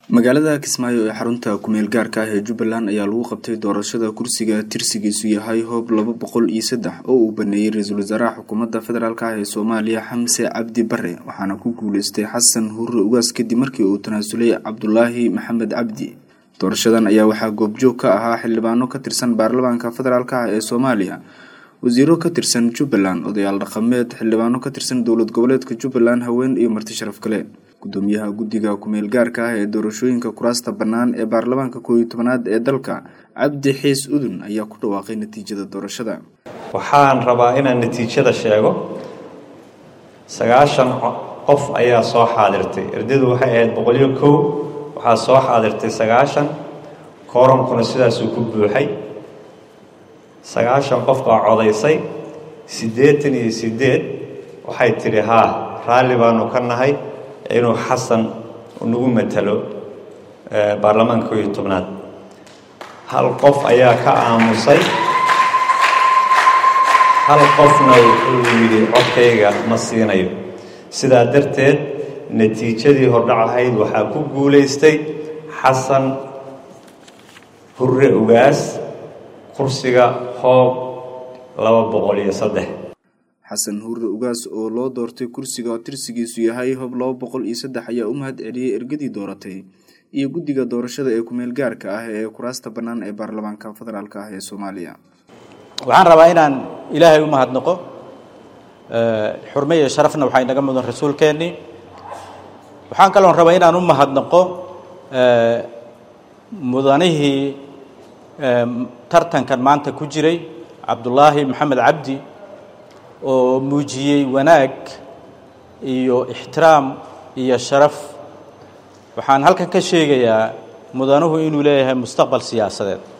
magaalada kismaayo ee xarunta kumeel gaarka ah ee jubbaland ayaa lagu qabtay doorashada kursiga tirsigiisu yahay hoob laba boqol iyo saddex oo uu baneeyey ra-iisul wasaaraha xukuumadda federaalk ah ee soomaaliya xamse cabdi bare waxaana ku guuleystay xasan hurre ugaas kadib markii uu tanaasulay cabdulaahi maxamed cabdi doorashadan ayaa waxaa goobjoog ka ahaa xildhibaano ka tirsan baarlamaanka federaalk ah ee soomaaliya wasiiro ka tirsan jubbaland odayaal dhaqameed xildhibaano ka tirsan dowlad goboleedka jubbaland haween iyo marti sharaf kale gudoomiyaha guddiga kumeel gaarka ah ee doorashooyinka kuraasta bannaan ee baarlamaanka koob iyo tobanaad ee dalka cabdi xiis udun ayaa ku dhawaaqay natiijada doorashada waxaan rabaa inaan natiijada sheego sagaashan qof ayaa soo xaadirtay erdadu waxay ahayd boqoliyo kow waxaa soo xaadirtay sagaashan koorankuna sidaasuu ku buuxay sagaashan qof baa codaysay siddeetan iyo siddeed waxay tidhi haa raalli baanu ka nahay inuu xasan nagu matalo baarlamaanka koob iyo tobnaad hal qof ayaa ka aamusay hal qofna wuxuu yidhi codkayga ma siinayo sidaa darteed natiijadii hordhac ahayd waxaa ku guulaystay xasan hurre ugaas kursiga hoob laba boqol iyo saddex xasan hurre ugaas oo loo doortay kursiga oo tirsigiisu yahay hoob laba boqol iyo saddex ayaa u mahad celiyey ergadii dooratay iyo guddiga doorashada ee kumeel gaarka ah ee kuraasta bannaan ee baarlamaanka federaalk ah ee soomaaliya waxaan rabaa inaan ilaahay u mahadnaqo xurme iyo sharafna waxaa inaga mudan rasuulkeennii waxaan kaloon rabaa inaan u mahadnaqo mudanihii tartankan maanta ku jiray cabdulaahi maxamed cabdi oo muujiyey wanaag iyo ixtiraam iyo sharaf waxaan halkan ka sheegayaa mudanuhu inuu leeyahay mustaqbal siyaasadeed